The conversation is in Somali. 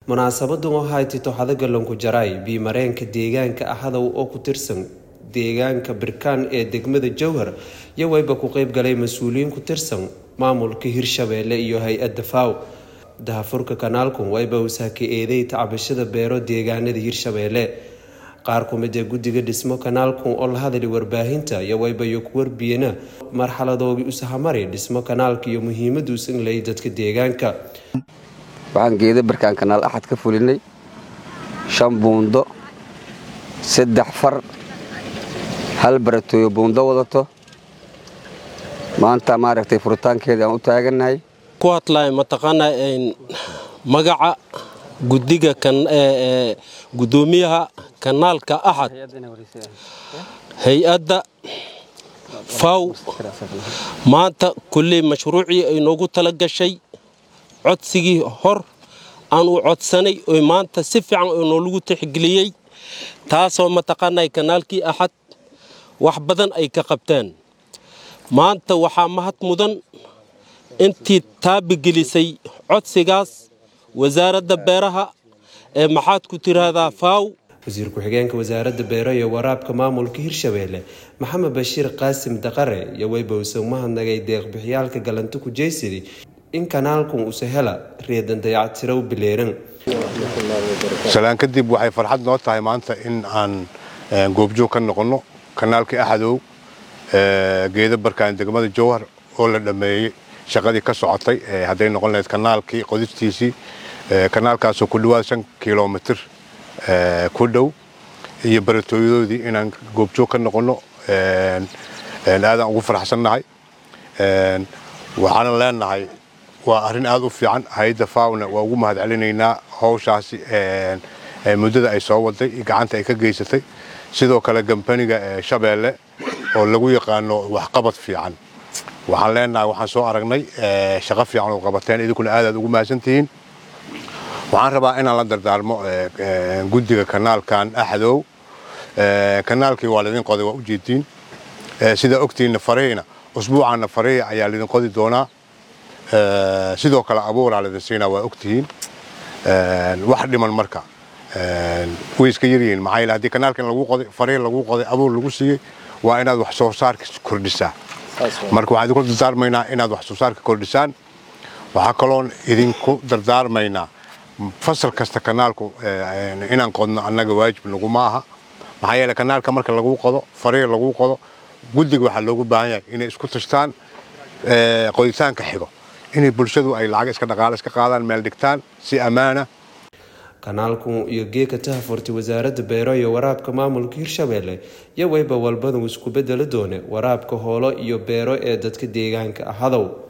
munaasabadan oo hayti toxada galanku jaraay biimareenka deegaanka ahadow oo ku tirsan deegaanka birkaan ee degmada jowhar iyo wayba ku qeyb galay mas-uuliyiin ku tirsan maamulka hirshabeelle iyo hay-adda faw dahafurka kanaalku wayba usaaka eeday tacbashada beero deegaanada hirshabeelle qaar ku mid ee guddiga dhismo kanaalku oo la hadlay warbaahinta iyo waybayo ku warbiyena marxaladoogii usahamari dhismo kanaalka iyo muhiimadu usan leeyay dadka deegaanka waxaan geeda barkaan kanaal axad ka fulinay shan buundo saddex far hal baratooyo buundo wadato maanta maaragtay furitaankeeda aan u taagannahay ku hadlaya mataqaanaa magaca guddiga guddoomiyaha kanaalka axad hay-adda faw maanta kulley mashruucii ay noogu tala gashay codsigii hor aan u codsanay oo maanta si fiican oo noolagu tixgeliyey taasoo mataqaanaa kanaalkii axad wax badan ay ka qabteen maanta waxaa mahad mudan intii taabigelisay codsigaas wasaaradda beeraha ee maxaad ku tiraahdaa faaw wasiir ku-xigeenka wasaaradda beero iyo waraabka maamulka hirshabeelle maxamed bashiir qaasim daqare iyo weybowse umahadnagay deeqbixyaalka galanto ku jeysadi in kanaalkan uuse hela reedan dayactirow bileeran salaan kadib waxay farxad noo tahay maanta in aan goobjoog ka noqonno kanaalkii axadow geeda barkaan degmada jowhar oo la dhammeeyey shaqadii ka socotay hadday noqon lahayd kanaalkii qodistiisii kanaalkaasoo ku dhawaad shan kilomitir ku dhow iyo baratooyadoodii inaan goobjoog ka noqonno aadaan ugu faraxsannahay waxaanan leenahay waa arrin aad u fiican hay-adda faawna waa ugu mahad celinaynaa howshaasi muddada ay soo waday iyo gacanta ay ka geysatay sidoo kale gambaniga shabeelle oo lagu yaqaano waxqabad fiican waxaan leenahay waxaan soo aragnay shaqo fiican oo qabateen idinkuna aadaad ugu mahadsantihiin waxaan rabaa inaan la dardaarmo guddiga kanaalkan axadow kanaalkii waa laydin qoday waa ujeediin sidaa ogtiinna farihina usbuucaanna farihi ayaa laydin qodi doonaa sidoo kale abuuraa laydin siinaa waa ogtihiin wax dhiman marka way iska yaryihiin maxaa yeele haddii kanaalkan lagu qoday farihi lagu qoday abuur lagu siiyey waa inaad wax soo saarka kordhisaa marka waxaan idinku dardaarmaynaa inaad wax soo saarka kordhisaan waxaa kaloon idinku dardaarmaynaa fasal kasta kanaalku inaan qodno annaga waajib naguma aha maxaa yeele kanaalka marka lagu qodo farihi lagu qodo guddiga waxaa loogu baahan yahay inay isku tashtaan qoditaanka xigo inay bulshadu ay lacag iska dhaqaale iska qaadaan meel dhigtaan si ammaana kanaalku iyo geeka tahafurtay wasaaradda beero iyo waraabka maamulka hirshabeelle iyo wayba walbadu isku bedeli doone waraabka hoolo iyo beero ee dadka deegaanka ahadow